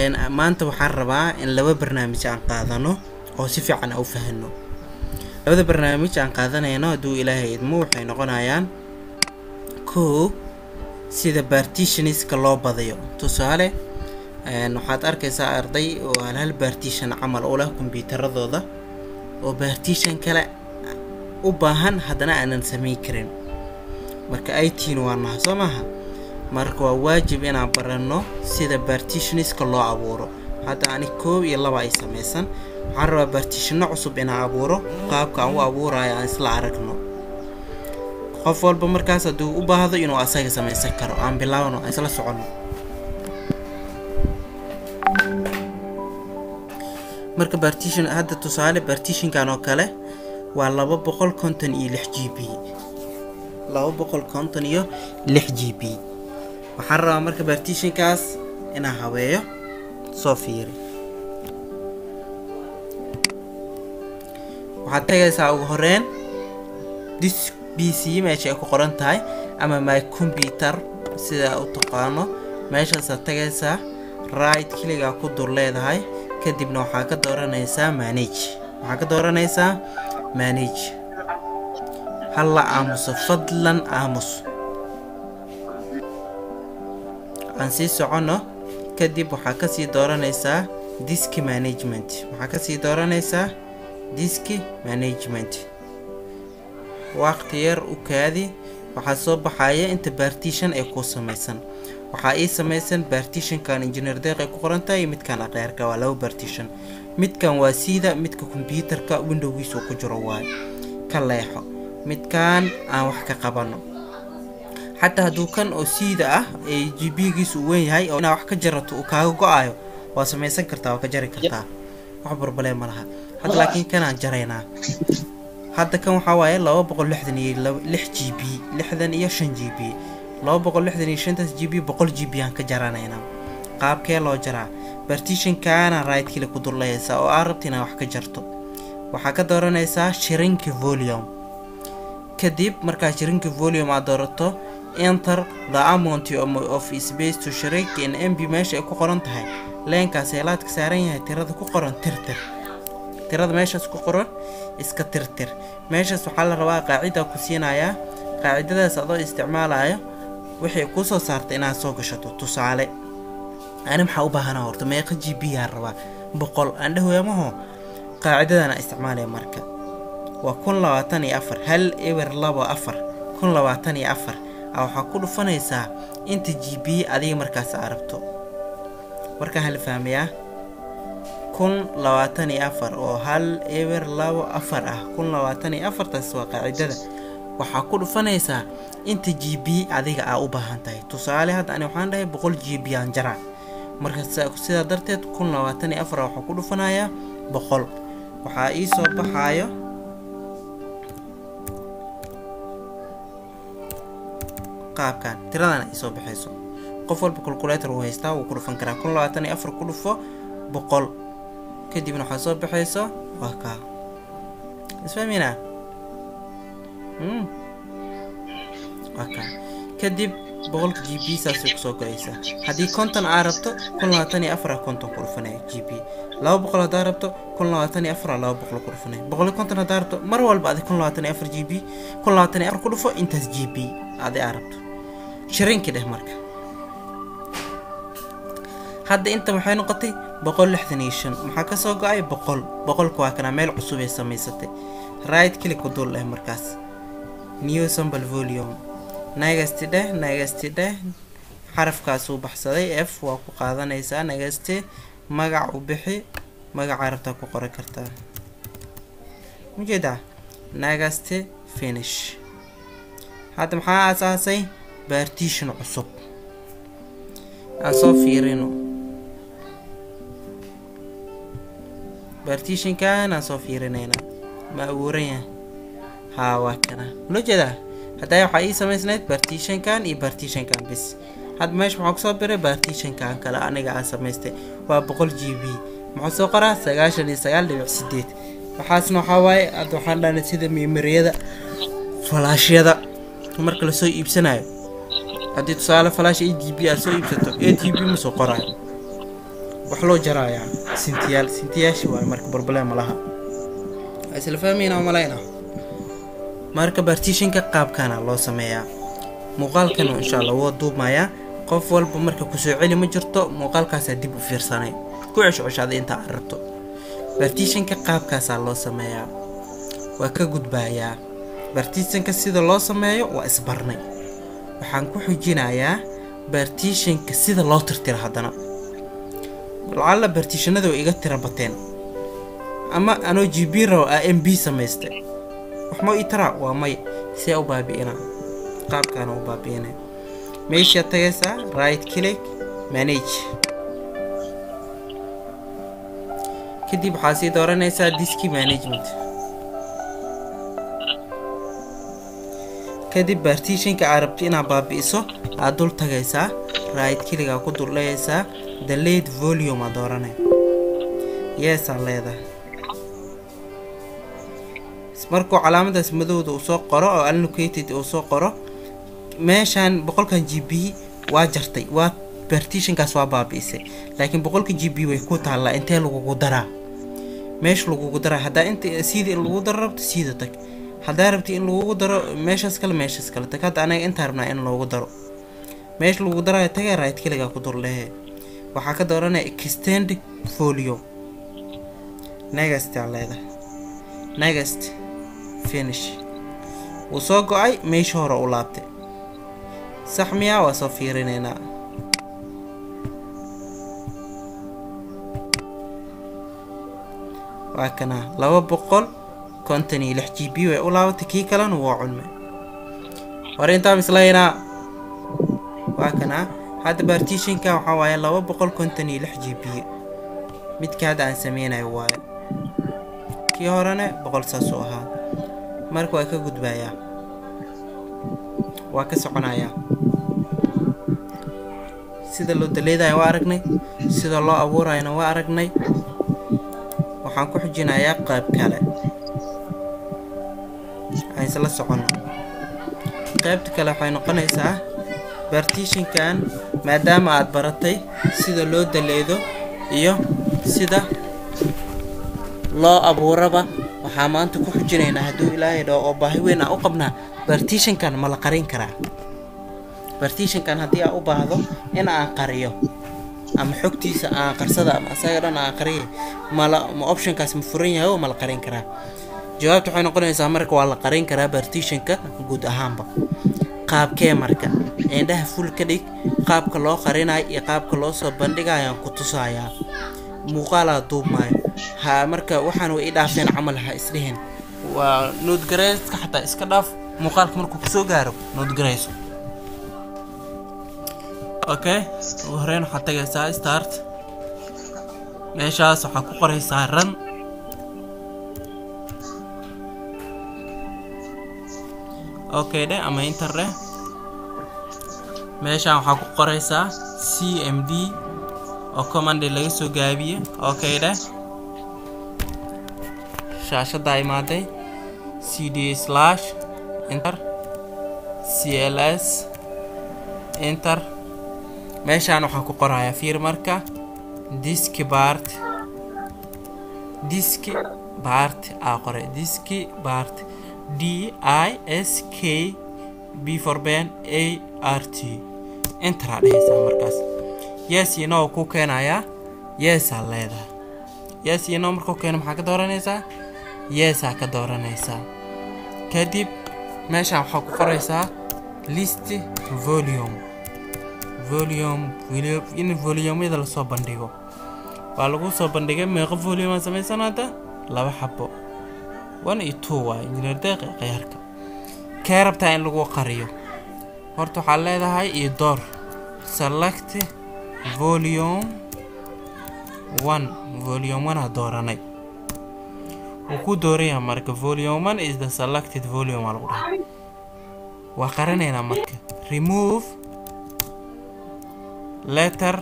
maanta waxaan rabaa in laba barnaamij aan qaadano oo si fiican aan u fahano labada barnaamij aan qaadanayno hadduu ilaahay idmo waxay noqonayaan kow sida bartitionska loo badayo tusaale waxaad arkaysaa arday oo hal hal bartition camal u leh kombyuutaradooda oo bartition kale u baahan haddana aanan samayn karin marka itin waa naha soo maaha marka waa waajib inaan baranno sida bartitionska loo abuuro hadda ani koob iyo laba ay samaysan waxaan rabaa bartitionno cusub inaan abuuro qaabka aan u abuurayo aan isla aragno qof walba markaas hadduu u baahdo inuu asaga samaysan karo aan bilaabno aan isla soconno marka bartition hadda tusaale bartitionkan oo kale waa laba boqol konton iyo lix g b laba boqol konton iyo lix g b waxaan rabaa marka bartitionkaas inaan habeeyo soo fiiri waxaad tagaysaa ugu horeyn dis b c meesha ay ku qoran tahay ama my computer sidaa u taqaano meeshaasaad tagaysaa right kiligaa ku dur leedahay kadibna waxaa ka dooranaysaa manage waxaa ka dooranaysaa manage halla aamuso fadlan aamus aan sii soconno kadib waxaa kasii dooranaysaa diski management waxaa kasii dooranaysaa diski management waqti yar u kaadi waxaa soo baxaya inta bartition ee ku samaysan waxaa ii samaysan bartitionkan engineer deeq ay ku qorantahay iyo midkan aqeerka waa laba bartition midkan waa siida midka kombyuutarka windowgiisu ku jiro waay ka leexo midkan aan wax ka qabano xataa hadduu kan oo siida ah ee g b giisu u weyn yahay oo inaa wax ka jarato uu kaaga go-ayo waa samaysan kartaa waa ka jari kartaa wax barbalee ma laha hadda laakiin kanaan jaraynaa hadda kan waxaa waaye laba boqol lixdan iyo lix g b lixdan iyo shan g b laba boqol lixdan iyo shantaas g b boqol g b aan ka jaranaynaa qaabkee loo jaraa bartitionkaana right-kile ku durlayaysaa oo aa rabta inaa wax ka jarto waxaa ka dooranaysaa shirinki volume kadib markaa shirinki volume aad doorato enter the amount of space to shrink in mb meesha ay ku qoran tahay leenkaas heelaadka saaran yahay tirada ku qoran tirtir tirada meeshaas ku qoran iska tirtir meeshaas waxaa la rabaa qaacida ku siinayaa qaacidadaas adoo isticmaalayo waxay kuu soo saartay inaad soo gashato tusaale ani maxaa u baahanaa horta meeqa g b aan rabaa boqol aan dhahoyamaho qaacidadana isticmaalaya marka waa kun labaatan iyo afar hal eber labo afar kun labaatan iyo afar a waxaa ku dhufanaysaa inta g b adiga markaas aa rabto markaa hal fahmayaa kun labaatan iyo afar oo hal eber labo afar ah kun labaatan iyo afartaas waa qaacidada waxaa ku dhufanaysaa inta g b adiga aa u baahan tahay tusaale hadda ani waxaan dhahay boqol g b aan jaraa marka sidaa darteed kun labaatan iyo afar waxaa ku dhufanayaa boqol waxaa ii soo baxaayo qaabkan tiradana ay soo baxayso qof walba calculator uu haystaa wuu ku dhufan karaa kun labaatan iyo afar ku dhufo boqol kadibna waxaa soo baxayso waa kaa isfahmina waa kaa kadib boqolka g b saasay kusoo go-aysaa haddii konton aa rabto kun labaatan iyo afara konton ku dhufanaya g b laba boqol haddaa rabto kun labaatan iyo afara laba boqol ku dhufanaya boqol iyo konton haddaa rabto mar walba adi kun labaatan iyo afar g b kun labaatan iyo afar ku dhufo intaas g b adi aa rabto shirinkii dheh marka hadda inta waxay noqotay boqol lixdan iyo shan maxaa kasoo go-ay boqol boqolka waa kanaa meel cusub ay samaysatay right click ku dul dheh markaas new sample volume nagasti dheh nagasti dheh xarafkaasuu baxsaday f waa ku qaadanaysaa nagaste magac u bixi magaca rabtaa ku qoran kartaa ujeedaa nagaste finish hadda maxaa aasaasay bartition cusub aan soo fiirino bartitionkan aan soo fiirinayna ma abuuran yahay haa waa kana loo jeedaa haddaa waxaa ii samaysnayd bartitionkan iyo bartitionkan bis hadda meesha waxaa kusoo biray bartitionkan kale aniga aan samaystay waa boqol g b muxuu soo qoraa sagaashan iyo sagaal dhibic sideed waxaasna waxaa waaye hadda waxaan dhahnay sida mimariyada falaashyada marka lasoo iibsanayo haddii tusaale falaash a g b aad soo iibsato a g b ma soo qoraayo wax loo jarayaa sintiyaal sintiyaasha waaye marka problem ma laha waa isla fahmayna malayna marka bartitionka qaabkana loo sameeyaa muuqaalkan insha allah woo duumayaa qof walba marka kusoo celi ma jirto muuqaalkaasaa dib u fiirsanay ku cesho ceshaada intaa aad rabto bartitionka qaabkaasaa loo sameeyaa waa ka gudbaayaa bartitionka sida loo sameeyo waa isbarnay waxaan ku xujinayaa bartitionka sida loo tirtira haddana lacalla bartitionada way iga tira bateen ama anoo g b raw a m b samaystay waxma ii taraa waa may see u baabi'inaa qaabkaana u baabi'ina meeshaad tagaysaa right click manage kadib waxaa sii dooranaysaa diski management kadib bartitionka aad rabto inaad baabi'iso aad dul tagaysaa right kiligaa ku duldhayaysaa the late volume aa dooranay yeesaa leedahay markuu calaamadaas madowda uu soo qoro oo allocated uu soo qoro meeshaan boqolkan g b waa jartay waa bartitionkaas waa baabi'isay laakiin boqolka g b way ku taallaa intee lagugu daraa meesha lagugu daraa haddaa inta siida in lagu daro rabto siida tag haddaa rabti in lagugu daro meeshaas kale meeshaas kale tag hadda anaga intaa rabnaa in loogu daro meesha lagu daraayo tagay right keligaa ku durdhehe waxaa ka dooranaya extend folio negast aa leedahay negast finish wuu soo go-ay meesha hore u laabtay sax miyaa waa soo fiirinaynaa waa kanaa laba boqol konton iyo lix g b way u laabatay kii kalena waa culme hore intaa mislaynaa waa kanaa hadda bartitionka waxaa waaye laba boqol konton iyo lix g b midka hadda aan sameynayo waayo kii horena boqol saasuu ahaa marka waa ka gudbayaa waa ka soconayaa sida loo daleedaya waa aragnay sida loo abuurayana waa aragnay waxaan ku xujinayaa qayb kale aan isla soconno qaybta kale waxay noqonaysaa bartitionkan maadaama aad baratay sida loo daleedo iyo sida loo abuuraba waxaa maanta ku xujinaynaa hadduu ilaahay dhaho oo baahi weyn aan u qabnaa bartitionkan ma la qarin karaa bartitionkan haddii aan u baahdo in aan qariyo ama xogtiisa aan qarsada ama asaga dhan aan qariya mala ma optionkaas ma furan yahay oo ma la qarin karaa jawaabta waxay noqonaysaa marka waa la qarin karaa bartitionka guud ahaanba qaabkee marka indhaha ful ka dhig qaabka loo qarinayo iyo qaabka loo soo bandhigayaan ku tusayaa muuqaalaa duubmaayo ha marka waxaan way i dhaafeen camal ha isdhihin waa noodgareyska xataa iska dhaaf muuqaalka markuu kusoo gaaro noodgareyso okay ugu horeyn waxaad tagaysaa start meeshaas waxaa ku qoraysaa ran okay dhe ama interdhe meeshaan waxaa ku qoraysaa c m d oo commandi laga soo gaabiye okay dheh shaashaddaa imaaday c d slash inter c l s inter meeshaan waxaan ku qorayaa fiir marka diski bart diski bart aa qoray diski bart d i s k b for ben a r t interaa dhehaysaa markaas yes iyo no ku keenayaa yeesaa leedahay yes iyo no markuu keeno maxaa ka dooranaysaa yeesaa ka dooranaysaa kadib meeshaan waxaa ku qoraysaa list volume volume in volumyada lasoo bandhigo waa lagu soo bandhigay meeqo volume aan samaysan hadda laba xabo one iyo two waaye injineer deeqi khiyaarka kee rabtaa in lagu qariyo horta waxaa leedahay iyo door select volume one volume one aa dooranay wuu ku dooraya marka volume one is the selected volume aa lagu dhahay waa qarinaynaa marka remove letter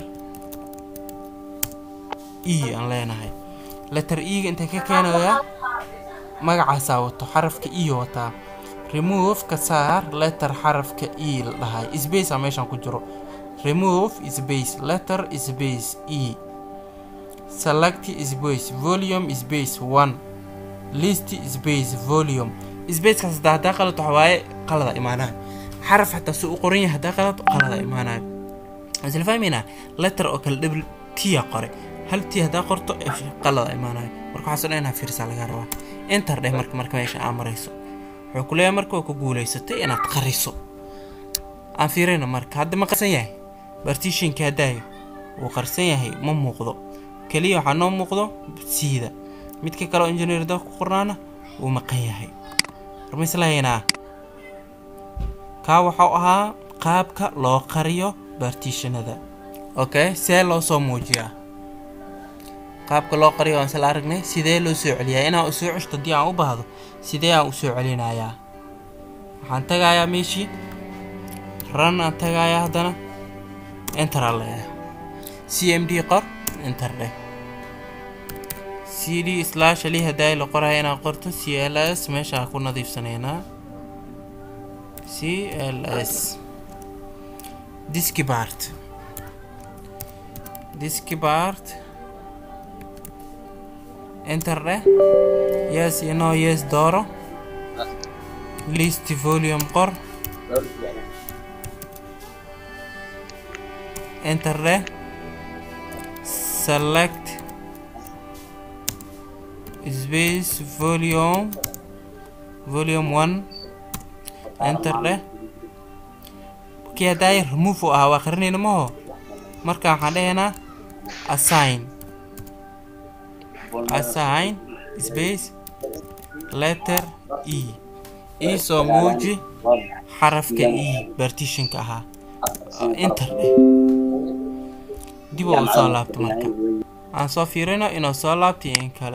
e aan leenahay letter e-ga intay ka keenayaa magacaasaa wato xarafka e wataa remove ka saar letter xarafka e la dhahay space aa meeshaan ku jiro remove space letter space e select space volume space one list space volume spacekaas hadaa haddaa qalad waxa waaye qalada imaanayo xaraf xataa si u qoran yahay haddaa qalad qalada imaanayo isla fahmaynaa letter oo kale double tia qore hal tii haddaa qorto qalada imaanayo marka waxaas dhan inaad fiirsaa laga rabaa enter dheh marka marka meesha aa marayso wuxuu ku leeyahay marka waa ku guulaysatay inaad qariso aan fiirayno marka hadda ma qarsan yahay bartishinka haddaayo wuu qarsan yahay ma muuqdo keliya waxaa noo muuqdo siida midka kale oo engineer da ku qornaana wuu maqan yahay ramislahaynaa kaa waxau ahaa qaabka loo qariyo bartishanada okay see loo soo muujiyaa qaabka loo qariyo waan isla aragnay sidee loo soo celiyaa inaan u soo ceshto haddii aan u baahdo sidee aan u soo celinayaa waxaan tagayaa meeshii ran aan tagayaa haddana enteraa leeyahay c m d qor enter dheh c d slash ali haddaa la qoraya inaan qorto c l s meeshaa ku nadiifsanaynaa c l s diskibart diskibart enter dheh yes iyo no yes dooro list volume qor enter dheh select space volume volume one enter dheh kii haddaay remove u ahaa waa qarinayna maho marka waxaan dhehaynaa assign assign space letter e ii soo muuji xarafka e bartitionka ahaa enter dheh dib oo u soo laabto marka aan soo fiirino inuu soo laabtay in kale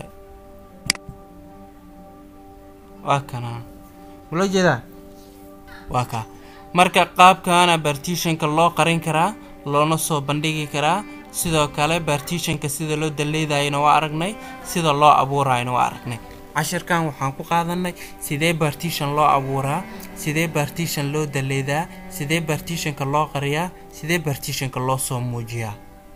waa kana mula jeedaa waa kaa marka qaabkaana bartitionka loo qarin karaa loona soo bandhigi karaa sidoo kale bartitionka sida loo daleydayana waa aragnay sida loo abuurayana waa aragnay cashirkan waxaan ku qaadanay sidee bartition loo abuuraa sidee bartition loo daleydaa sidee bartitionka loo qariyaa sidee bartitionka loo soo muujiyaa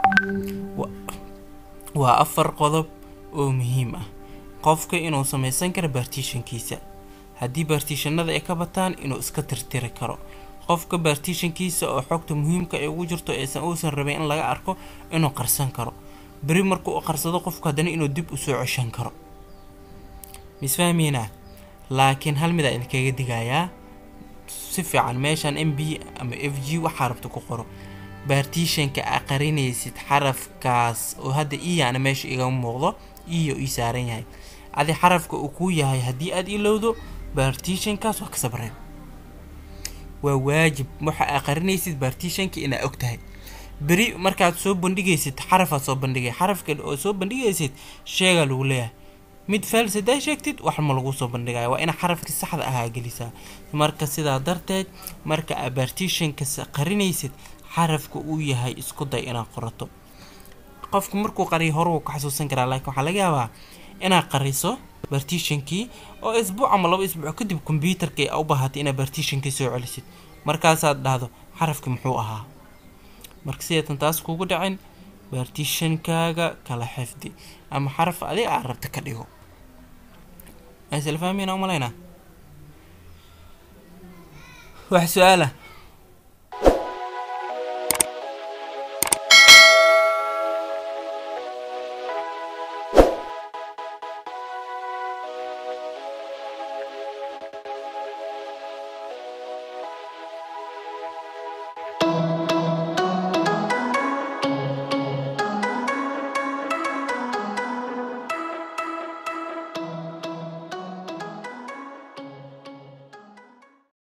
waa afar qodob oo muhiim ah qofka inuu samaysan karo bartitionkiisa haddii bartitionada ay ka bataan inuu iska tirtiri karo qofka bartitionkiisa oo xogta muhiimka ay ugu jirto aysan uusan rabin in laga arko inuu qarsan karo beri markuu u qarsado qofku haddana inuu dib usoo ceshan karo misfahmiina laakiin hal midaa idinkaga digayaa si fiican meeshan m b ama f g waxaa rabta ku qoro bartitionka aa qarinaysid xarafkaas oo hadda iyaana meesha igama muuqdo iyo ii saaran yahay adi xarafka uu kuu yahay haddii aad ilowdo bartitionkaas waa ka sabreen waa waajib waxa aa qarinaysid bartitionka inaa og tahay beri markaad soo bandhigaysid xarafaad soo bandhigay xarafka oo soo bandhigaysid sheegaa lagu leeyahay mid fails haddaa sheegtid wax ma lagu soo bandhigaya waa ina xarafkii saxda ahaa gelisaa marka sidaa darteed marka aa bartitionka qarinaysid xarafka uu yahay isku day inaad qorato qofku markuu qariyo hore wuu ka xasuusan karaa laakiin waxaa laga yaabaa inaad qariso bartitionkii oo isbuuc ama laba isbuuc kadib kombyuutarka a u baahatay inaad bartitionkii soo celisid markaasaad dhahdo xarafki muxuu ahaa marka sideetan taas kugu dhacin bartitionkaaga kala xifdi ama xaraf adi aa rabta ka dhigo isla fahmayna umalaynaa wax su-aala